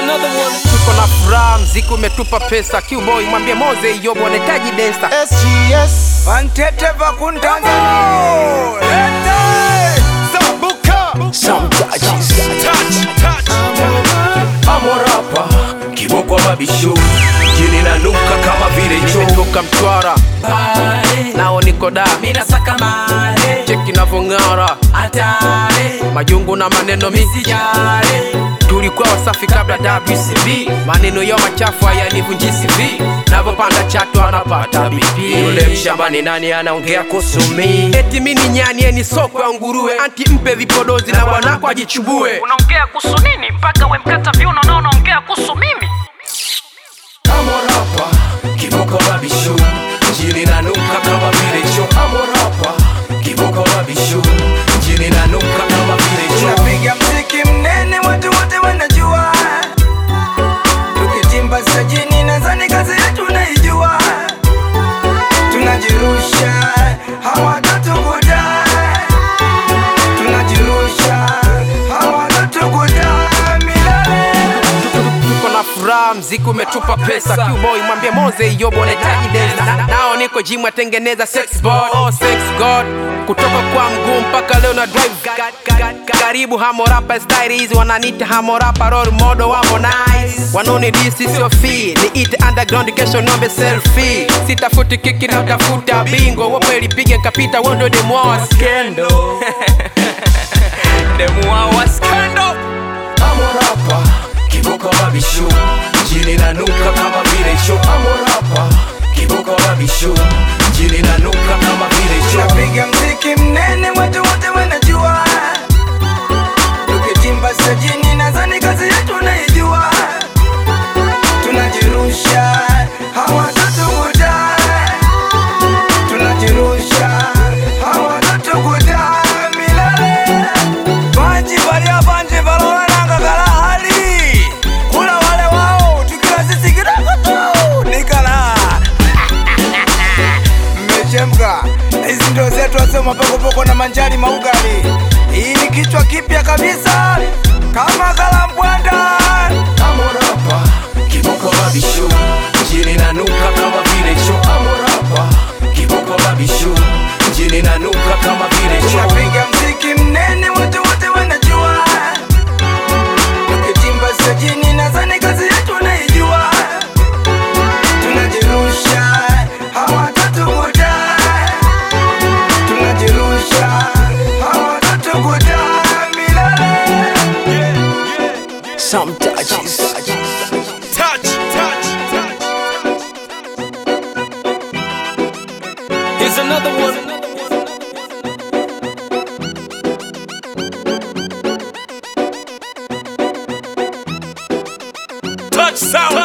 another one. tuko na furaha, mziki umetupa pesa. Qboy mwambie Moze Yobo anahitaji densa. SGS Vantete vakuntanzania Some touches amorapa kiboko mabisho jini nanuka kama vile choo Nimetoka Mtwara nao niko da Mina saka mare, cheki navyong'ara, atare, majungu na maneno mi sijare. tulikuwa wasafi kabla WCB, maneno yao machafu hayanivunji CV, navyopanda chatu anapata BP. yule mshambani nani anaongea kusumi Eti mi ni nyani eni soko ya nguruwe, anti mpe vipodozi na bwanako ajichubue. unaongea kuhusu nini mpaka we mkata viuno na unaongea kuhusu mimi amorapa kiboko mabisho jini nanuka kama vile choo amorapa kiboko mabisho jini nanuka kama vile choo tunapiga mziki mnene watu wote wanajua tukitimba sajini nadhani kazi yetu naijua tunajirusha hawatatukuta tunajirusha hawatatukuta milele tuko na furaha, mziki umetupa pesa. Qboy mwambie Moze Yobo anahitaji densa. Na- Nao niko gym atengeneza sex board, oh sex god, kutoka kwa mguu mpaka leo na drive Ga- ga- ga- karibu Hamorapa style hizi wananiita Hamorapa role model wa Harmonize, wanaoni disi sio fee, ni it underground kesho nombe selfie, sitafuti kiki na utafuta bingo, wope lipige nkapita, wewe ndio demu wao wa skendo demu wao wa skendo amorapa kiboko mabisho jini nanuka kama vile choo amorapa kiboko mabisho jini nanuka kama vile choo tunapiga mziki mnene watu wote wanajua tukitimba sajini nadhani kazi yetu naijua tunajirusha hawatatukuta tunajirusha hawatatukuta milele banji balia banji balonananga kala hali kula wale wao tukila sisi kidogo tu nikala mmechemka hizi ndo zetu wasema pokopoko na manjani maugali hii ni kichwa kipya kabisa kama kalambwanda amorapa kiboko mabisho jini nanuka kama vile choo amorapa kiboko mabisho jini nanuka kama vile choo tunapiga mziki mnene watu wote wanajua tukitimba sajini nadhani kazi yetu naijua tunajirusha hawatatukuta tunajirusha hawatatukuta milele Some touches Here's another one. touch sound